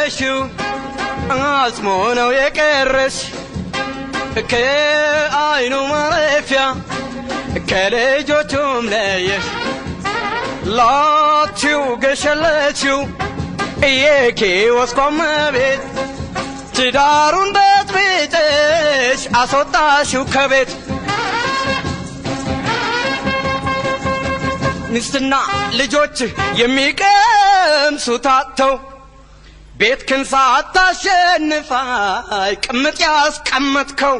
ያየሽው አጽሞ ነው የቀረሽ ከአይኑ ማረፊያ ከልጆቹም ለየሽ ላችሁ ገሸለችው የኪዮስኮም ቤት ትዳሩን በጥብጠሽ አስወጣሽው ከቤት ሚስትና ልጆች የሚቀምሱት አጥተው ቤት ክን ሳታሸንፋይ ቅምጥ ያስቀመጥከው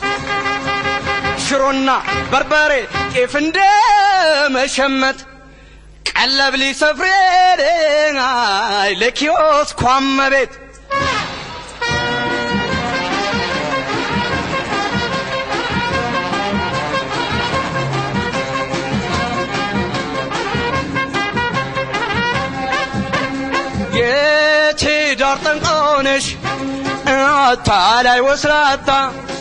ሽሮና በርበሬ ጤፍ እንደ መሸመት ቀለብ ሊሰፍሬደናይ ለኪዮስ ኳመ ቤት የትዳር ጠንቆነሽ አታላይ ወስላታ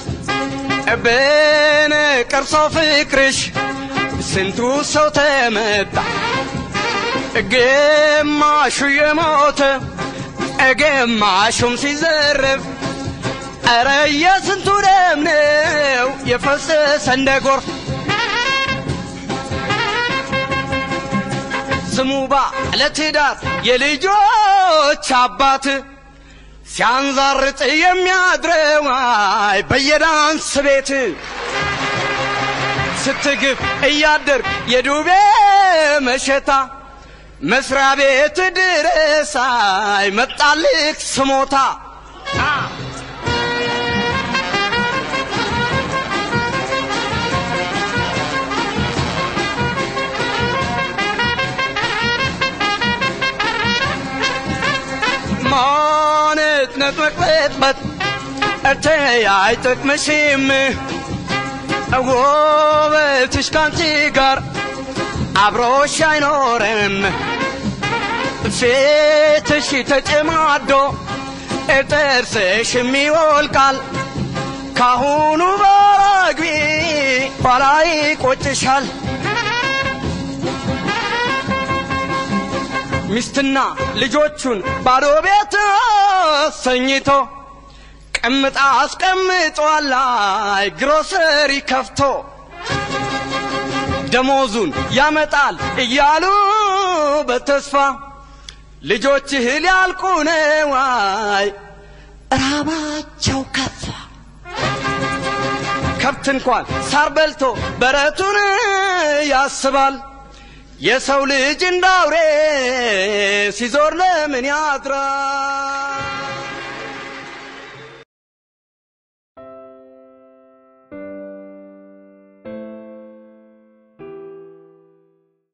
በነቀርሳው ፍቅርሽ ስንቱ ሰው ተመታ ግማሹ የሞተ ግማሹም ሲዘረፍ ኧረ የስንቱ ደም ነው የፈሰሰ እንደ ጎርፍ ስሙባ ለትዳር የልጆች አባት ሲያንዛርጥ የሚያድረው አይ በየዳንስ ቤት ስትግፍ እያደር የዱቤ መሸታ መስሪያ ቤት ድረስ አይ መጣልክ ስሞታ ማነት ነጥመቅበጥበት እተይ አይጠቅምሽም ውበትሽ ካንቺ ጋር አብሮሽ አይኖርም ፊትሽ ተጨማዶ ጥርስሽም ይወልቃል ካሁኑ ባራግቢ ኋላ ይቆጭሻል ሚስትና ልጆቹን ባዶ ቤት ሰኝቶ ቅምጣ አስቀምጧል ላይ ግሮሰሪ ከፍቶ ደሞዙን ያመጣል እያሉ በተስፋ ልጆችህ ሊያልቁ ነው አይ ራባቸው ከፋ ከብት እንኳን ሳር በልቶ በረቱን ያስባል የሰው ልጅ እንዳውሬ ሲዞር ለምን ያድራል